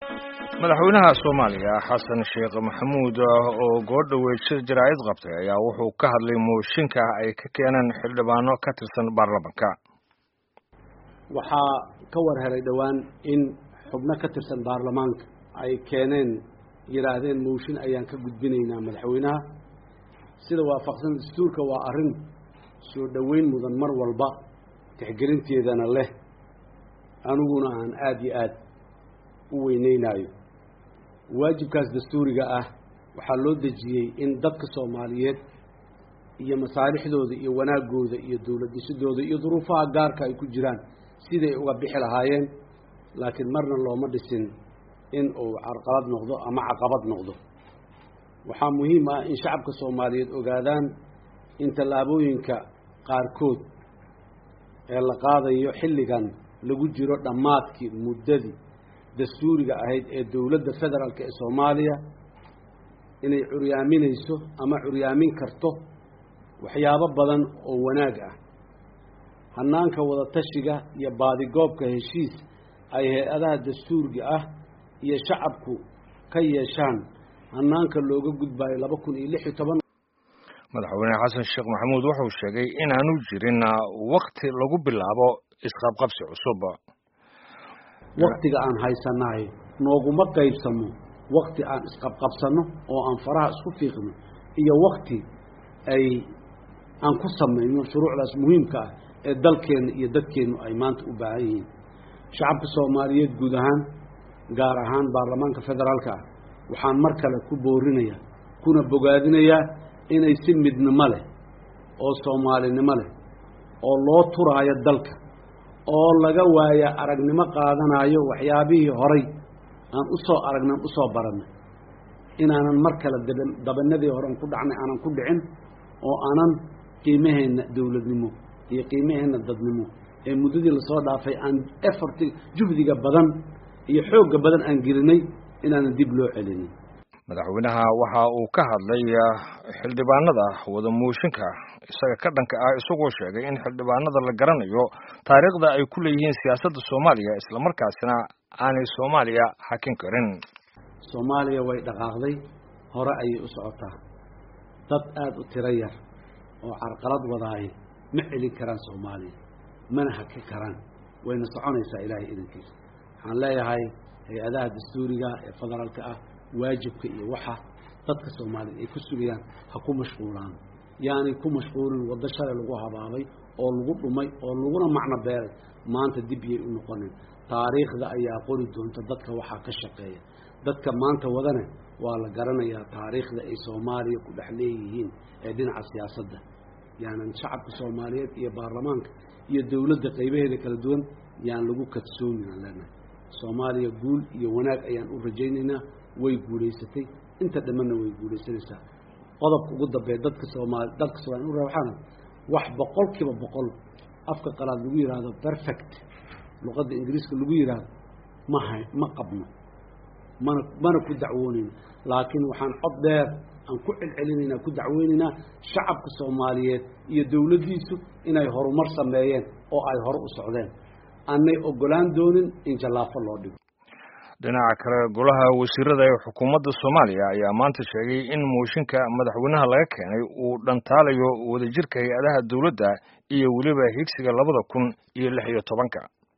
madaxweynaha soomaaliya xasan sheekh maxamuud oo goordhoweyd shir jaraa'id qabtay ayaa wuxuu ka hadlay mooshinka ay ka keeneen xildhibaano ka tirsan baarlamanka waxaa ka war helay dhowaan in xubno ka tirsan baarlamaanka ay keeneen yidhaahdeen mooshin ayaan ka gudbinaynaa madaxweynaha sida waafaqsan dastuurka waa arrin soo dhoweyn mudan mar walba tixgelinteedana leh aniguna aan aada iyo aad u weyneynaayo waajibkaas dastuuriga ah waxaa loo dejiyey in dadka soomaaliyeed iyo masaalixdooda iyo wanaagooda iyo dowlad dhisidooda iyo duruufaha gaarka ay ku jiraan siday uga bixi lahaayeen laakiin marna looma dhisin in uu carqalad noqdo ama caqabad noqdo waxaa muhiim ah in shacabka soomaaliyeed ogaadaan in tallaabooyinka qaarkood ee la qaadayo xilligan lagu jiro dhammaadkii muddadii dastuuriga ahayd ee dowladda federaalk ee soomaaliya inay curyaaminayso ama curyaamin karto waxyaabo badan oo wanaag ah hanaanka wadatashiga iyo baadigoobka heshiis ay hay-adaha dastuuriga ah iyo shacabku ka yeeshaan hanaanka looga gudbaayo laba kun iyo lix iyo toban madaxweyne xasan sheekh maxamuud wuxuu sheegay inaanu jirin wakti lagu bilaabo isqabqabsi cusub waktiga aan haysanahay nooguma qaybsamo wakti aan isqabqabsano oo aan faraha isku fiiqno iyo wakti ay aan ku samayno shuruucdaas muhiimka ah ee dalkeenna iyo dadkeennu ay maanta u baahan yihiin shacabka soomaaliyeed guud ahaan gaar ahaan baarlamaanka federaalka ah waxaan mar kale ku boorinayaa kuna bogaadinayaa inay si midnimo leh oo soomaalinimo leh oo loo turaayo dalka oo laga waaya aragnimo qaadanayo waxyaabihii horay aan u soo aragnay u soo barannay inaanan mar kale daba dabanadii horean ku dhacnay aanan ku dhicin oo aanan qiimaheenna dowladnimo iyo qiimaheenna dadnimo ee muddadii lasoo dhaafay aan efforti juhdiga badan iyo xoogga badan aan gelinay inaanan dib loo celinin madaxweynaha waxa uu ka hadlay xildhibaanada wada mooshinka isaga ka dhanka ah isagoo sheegay in xildhibaanada la garanayo taariikhda ay ku leeyihiin siyaasadda soomaaliya islamarkaasina aanay soomaaliya xakin karin soomaaliya way dhaqaaqday hore ayay u socotaa dad aada u tiro yar oo carqalad wadaay ma celin karaan soomaaliya mana hakin karaan wayna soconaysaa ilaahay idankiisa waxaan leeyahay hay-adaha dastuuriga ee federaalka ah waajibka iyo waxa dadka soomaaliya ay ku sugayaan ha ku mashquulaan yaanay ku mashquulin waddo shalay lagu habaabay oo lagu dhumay oo laguna macno beeray maanta dib yay u noqonin taariikhda ayaa qori doonta dadka waxaa ka shaqeeya dadka maanta wadane waa la garanayaa taariikhda ay soomaaliya ku dhex leeyihiin ee dhinaca siyaasadda yaanan shacabka soomaaliyeed iyo baarlamaanka iyo dowladda qaybaheeda kala duwan yaan lagu kadsoomin aan leenahay soomaaliya guul iyo wanaag ayaan u rajaynaynaa way guulaysatay inta dhammanna way guulaysanaysaa qodobka ugu dambeeya dadka soomaali dalka soomaliya u waxaana wax boqol kiiba boqol afka qalaad lagu yidhaahdo perfect luqadda ingiriiska lagu yidhaahdo ma hay ma qabno mana mana ku dacwoonayno laakiin waxaan cod dheer aan ku celcelinaynaa ku dacweynaynaa shacabka soomaaliyeed iyo dowladdiisu inay horumar sameeyeen oo ay hore u socdeen aanay ogolaan doonin in jallaafo loo dhigo dhinaca kale golaha wasiirada ee xukuumadda soomaaliya ayaa maanta sheegay in mooshinka madaxweynaha laga keenay uu dhantaalayo wadajirka hay-adaha dowladda iyo weliba higsiga labada kun iyo lix iyo tobanka